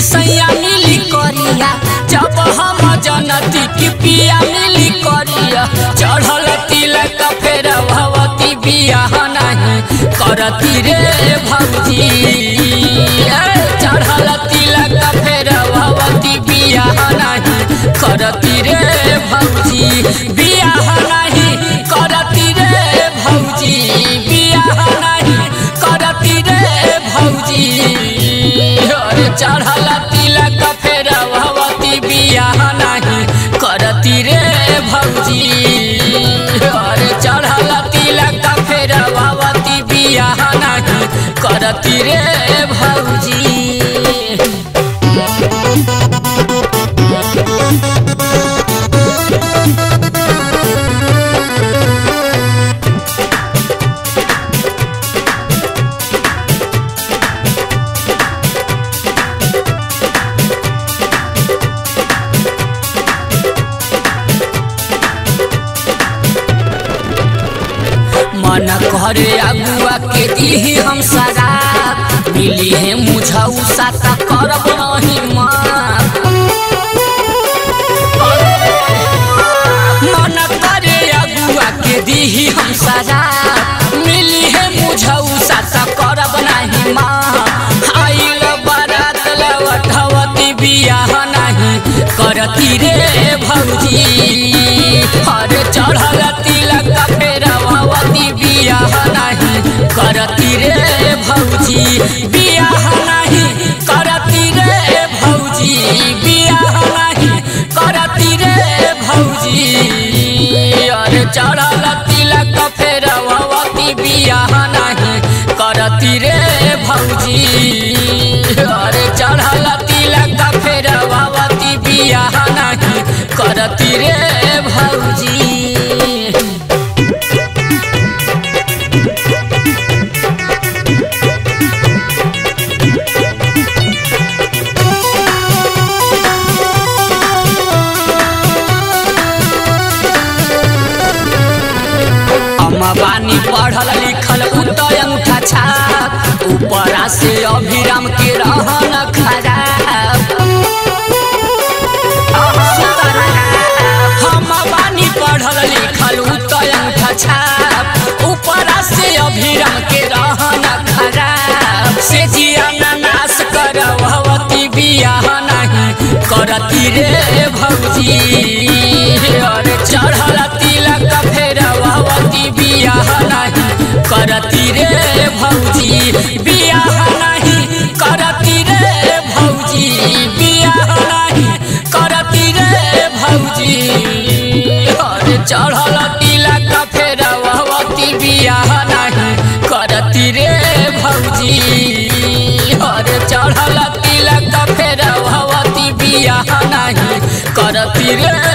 सैया मिली करिया जब हम जनती की पिया मिली करिया चढ़ल तिलक फेर भवती बियाह नहीं करती रे भौजी ए, चढ़ल तिलक फेर भवती बियाह नहीं करती रे भौजी बियाह नहीं करती रे भौजी बियाह नहीं करती रे भौजी अरे चढ़ल तिलक फेर भवती बियाह नहीं करती रे भौजी अरे चढ़ल तिलक फेर भवती बियाह नहीं करती रे भौजी मन करे अगुआ के दीही हम शराब मिली है मुझऊ साता करब नहीं माँ मन करे अगुआ के दीही हम शराब मिली है मुझऊ साता करब नहीं माँ आइल बारात लवठवती बियाह नहीं करती रे भौजी हर चढ़ल तिलक फेर भवती बियाह नहीं करती रे भौजी बियाह नहीं करती रे भौजी बियाह नहीं करती रे भौजी अरे चढ़ल तिलक फेर भवती बियाह नहीं करती रे भौजी अरे चढ़ल तिलक फेर भवती बियाह नहीं करती रे भौजी हम बानी पढ़ल लिखल उदय अंगूठा छाप ऊपरा से अभिराम के रहन खराब हम बानी पढ़ल लिखल उदय अंगूठा छाप ऊपरा से अभिराम के रहन खराब से जिया नाश कर भवती बियाह नहीं करती रे भौजी अरे चढ़ल तिलक फेर भवती बियाह नहीं करती रे भौजी बियाह नहीं करती रे भौजी बियाह नहीं करती रे भौजी अरे चढ़ल तिलक फेर भवती बियाह नहीं करती रे भौजी अरे चढ़ल तिलक फेर भवती बियाह नहीं करती रे